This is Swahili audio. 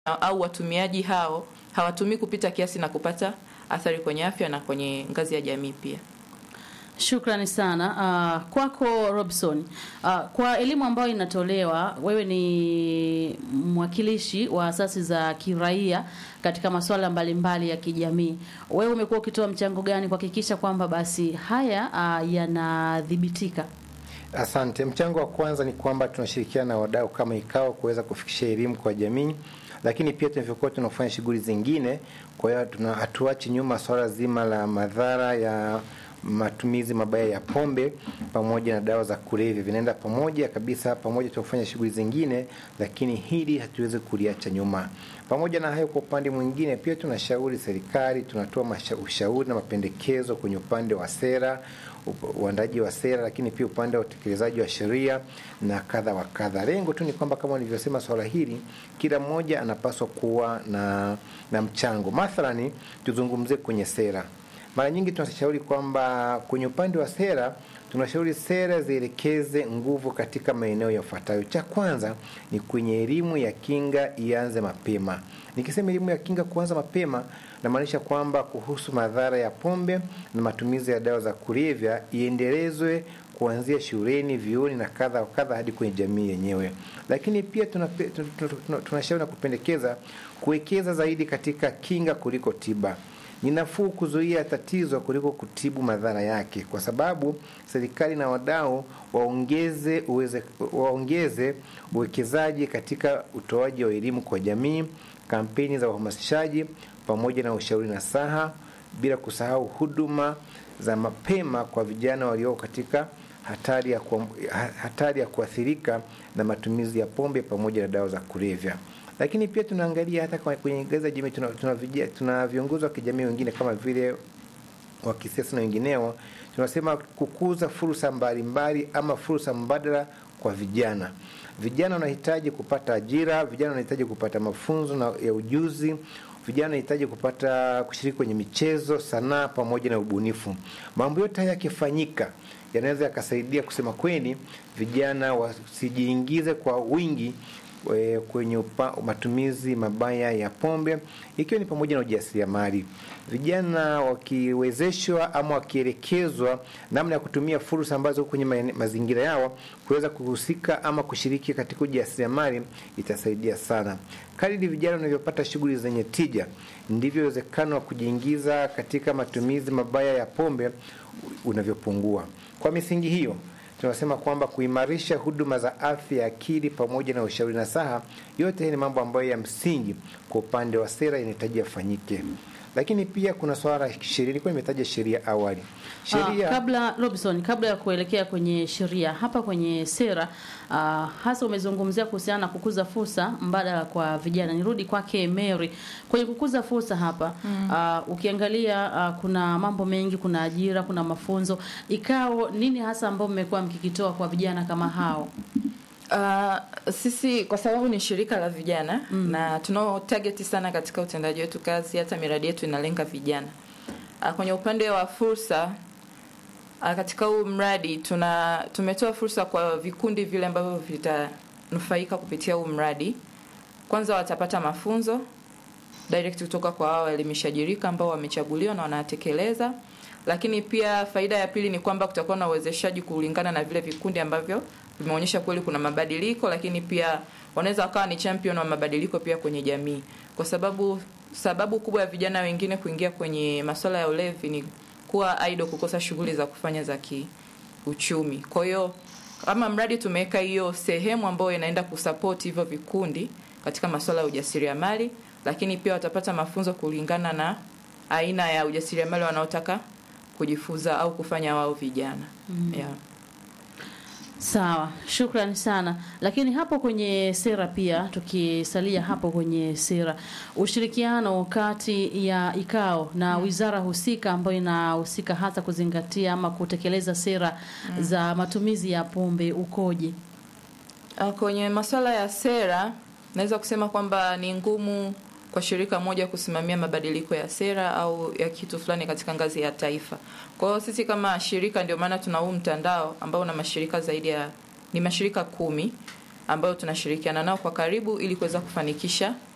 au watumiaji hao hawatumii kupita kiasi na kupata athari kwenye afya na kwenye ngazi ya jamii pia. Shukrani sana uh, kwako Robson. Uh, kwa elimu ambayo inatolewa, wewe ni mwakilishi wa asasi za kiraia katika masuala mbalimbali ya kijamii. Wewe umekuwa ukitoa mchango gani kuhakikisha kwamba basi haya uh, yanadhibitika? Asante. Mchango wa kwanza ni kwamba tunashirikiana na wadau kama IKAO kuweza kufikisha elimu kwa jamii, lakini pia tunavyokuwa tunafanya shughuli zingine. Kwa hiyo tuna hatuachi nyuma swala zima la madhara ya matumizi mabaya ya pombe pamoja na dawa za kulevya, vinaenda pamoja kabisa, pamoja tunafanya shughuli zingine, lakini hili hatuwezi kuliacha nyuma. Pamoja na hayo, kwa upande mwingine pia tunashauri serikali, tunatoa ushauri na mapendekezo kwenye upande wa sera uandaji wa sera, lakini pia upande wa utekelezaji wa sheria na kadha wa kadha. Lengo tu ni kwamba kama nilivyosema, swala hili kila mmoja anapaswa kuwa na, na mchango. Mathalani tuzungumzie kwenye sera. Mara nyingi tunashauri kwamba kwenye upande wa sera tunashauri sera zielekeze nguvu katika maeneo yafuatayo. Cha kwanza ni kwenye elimu ya kinga ianze mapema. Nikisema elimu ya kinga kuanza mapema, namaanisha kwamba kuhusu madhara ya pombe na matumizi ya dawa za kulevya iendelezwe kuanzia shuleni, vyuoni na kadha wa kadha hadi kwenye jamii yenyewe. Lakini pia tunashauri na kupendekeza kuwekeza zaidi katika kinga kuliko tiba. Ni nafuu kuzuia tatizo kuliko kutibu madhara yake, kwa sababu serikali na wadau waongeze uweze, waongeze uwekezaji katika utoaji wa elimu kwa jamii, kampeni za uhamasishaji pamoja na ushauri nasaha, bila kusahau huduma za mapema kwa vijana walioko katika hatari ya, ku, hatari ya kuathirika na matumizi ya pombe pamoja na dawa za kulevya lakini pia tunaangalia hata kwenye ngazi ya jamii, tuna, tuna, tuna viongozi wa kijamii wengine kama vile wa kisiasa na wengineo, tunasema kukuza fursa mbalimbali ama fursa mbadala kwa vijana. Vijana wanahitaji kupata ajira, vijana wanahitaji kupata mafunzo na ya ujuzi, vijana wanahitaji kupata kushiriki kwenye michezo, sanaa pamoja na ubunifu. Mambo yote haya yakifanyika yanaweza yakasaidia kusema kweli, vijana wasijiingize kwa wingi kwenye upa, matumizi mabaya ya pombe ikiwa ni pamoja na ujasiriamali. Vijana wakiwezeshwa ama wakielekezwa namna ya kutumia fursa ambazo kwenye mazingira yao kuweza kuhusika ama kushiriki katika ujasiriamali itasaidia sana. Kadiri vijana wanavyopata shughuli zenye tija, ndivyo uwezekano wa kujiingiza katika matumizi mabaya ya pombe unavyopungua. Kwa misingi hiyo tunasema kwamba kuimarisha huduma za afya ya akili pamoja na ushauri nasaha, yote hii ni mambo ambayo ya msingi kwa upande wa sera inahitaji yafanyike. Lakini pia kuna swala la sheria, nilikuwa nimetaja sheria awali. Sheria uh, kabla Robson, kabla ya kuelekea kwenye sheria, hapa kwenye sera uh, hasa umezungumzia kuhusiana na kukuza fursa mbadala kwa vijana. Nirudi kwake Mary kwenye kukuza fursa hapa mm. uh, ukiangalia uh, kuna mambo mengi, kuna ajira, kuna mafunzo. Ikao nini hasa ambao mmekuwa mkikitoa kwa vijana kama hao? Uh, sisi kwa sababu ni shirika la vijana mm. na tunao target sana katika utendaji wetu kazi, hata miradi yetu inalenga vijana. Uh, kwenye upande wa fursa uh, katika huu mradi tuna tumetoa fursa kwa vikundi vile ambavyo vitanufaika kupitia huu mradi. Kwanza watapata mafunzo direct kutoka kwa wao waelimishaji rika ambao wamechaguliwa na wanatekeleza, lakini pia faida ya pili ni kwamba kutakuwa na uwezeshaji kulingana na vile vikundi ambavyo vimeonyesha kweli kuna mabadiliko, lakini pia wanaweza wakawa ni champion wa mabadiliko pia kwenye jamii, kwa sababu sababu kubwa ya vijana wengine kuingia kwenye masuala ya ulevi ni kuwa idle, kukosa shughuli za kufanya za kiuchumi. Kwa hiyo kama mradi tumeweka hiyo sehemu ambayo inaenda kusupport hivyo vikundi katika masuala ya ujasiriamali, lakini pia watapata mafunzo kulingana na aina ya ujasiriamali wanaotaka kujifunza au kufanya wao vijana mm. yeah. Sawa, shukrani sana. Lakini hapo kwenye sera pia, tukisalia hapo kwenye sera, ushirikiano kati ya ikao na mm. wizara husika ambayo inahusika hasa kuzingatia ama kutekeleza sera mm. za matumizi ya pombe ukoje? Kwenye masuala ya sera, naweza kusema kwamba ni ngumu kwa shirika moja kusimamia mabadiliko ya sera au ya kitu fulani katika ngazi ya taifa. Kwa hiyo sisi kama shirika, ndio maana tuna huu mtandao ambao una mashirika zaidi ya ni mashirika kumi ambayo tunashirikiana nao kwa karibu ili kuweza kufanikisha